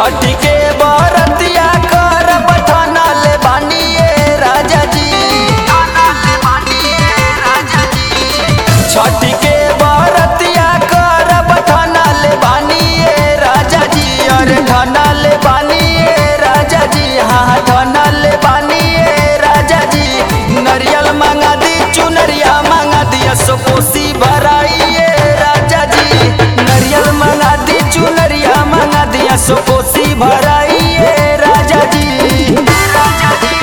छठ के बरतिया कर बठाना ले बानिए राजा जी छठ के बरतिया कर बठाना ले बानिए राजा जी अरे ठाना ले बानिए राजा जी हाँ ठाना ले बानिए राजा जी नरियल मांगा दी चुनरिया मांगा दिया सो कोसी भराइए राजा जी नरियल मांगा दी चुनरिया मांगा दिया सो कोसी भराइए राजा जी राजा जी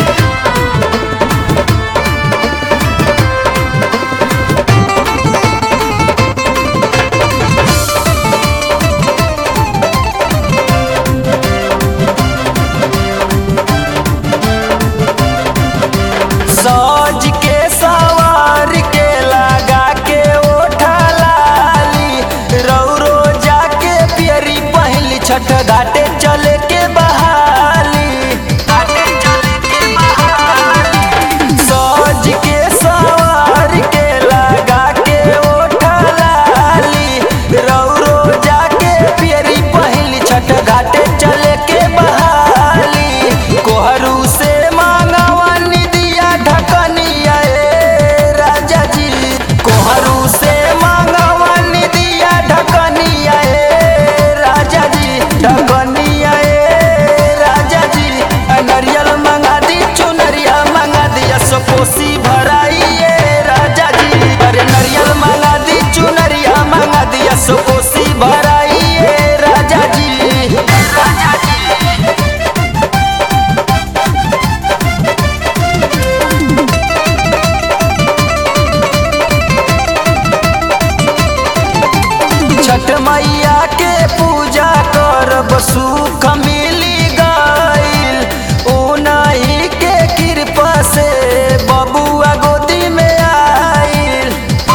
सज के सवार के लगा के ओठा लाली रौरो जाके पियरी पहली छठ घाटे चले के बहाली घाटे चले के बहाली सज के सवार के लगा के ओठा लाली रौरो जाके पियरी पहली छठ घाटे चले के बहाली कोहरू से मांगवानी दिया ढकनिया ए राजा जी कोहरू से मांगवानी दिया ढकनिया ए राजा जी ढकनिया ए राजा जी नरियल मंगा दी चुनरिया मंगा दिया सो कोसी भराइए राजा जी अरे नरियल मंगा दी चुनरिया मंगा दिया सो कोसी भराइए राजा जी राजा जी छठ मैया के पूजा करब सुख मिली गईल उनही के कृपा से बबुआ गोदी में आईल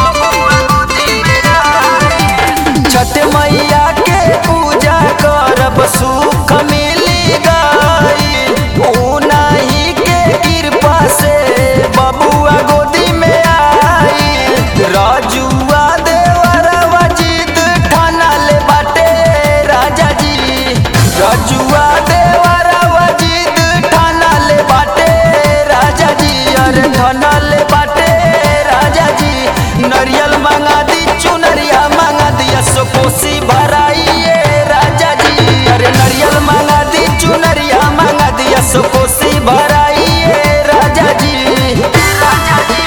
छठ मैया के पूजा करब सुख मिली गईल उनही के कृपा से बबुआ गोदी में आईल राजुआ देवरवा जीत ठाना ले बाटे राजा जी राजुआ देवरवा जीत ठाना ले बाटे राजा जी अरे ठाना ले बाटे राजा जी नरियल मांगा दी चुनरिया मांगा दिया सो कोसी भराइए राजा जी अरे नरियल मांगा दी चुनरिया मांगा दिया सो कोसी भराइए राजा जी राजा जी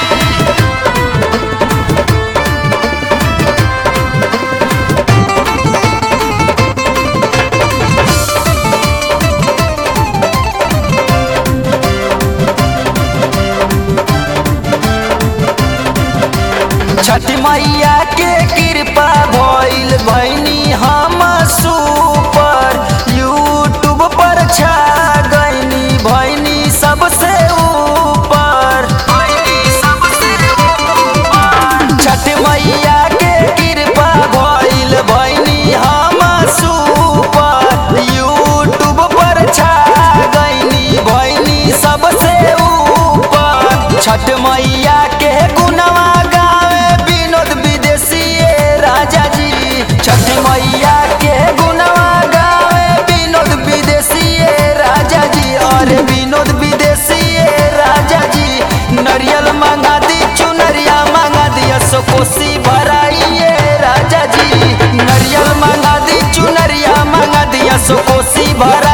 छठ मैया के कृपा भइल भैनी हम सुपर यूट्यूब पर छा गईनी भैनी सबसे ऊपर छठ मैया के कृपा भइल भैनी हम सुपर यूट्यूब पर छा गईनी भैनी सबसे ऊपर छठ मैया के गुनवा गावे विनोद विदेशी राजा जी छठ मैया के गुनवा गावे विनोद विदेशी राजा जी अरे विनोद विदेशी राजा जी नरियल मांगा दी चुनरिया मांगा दिया सो कोसी भराइए राजा जी नरियल मांगा दी चुनरिया मांगा दिया सो कोसी भरा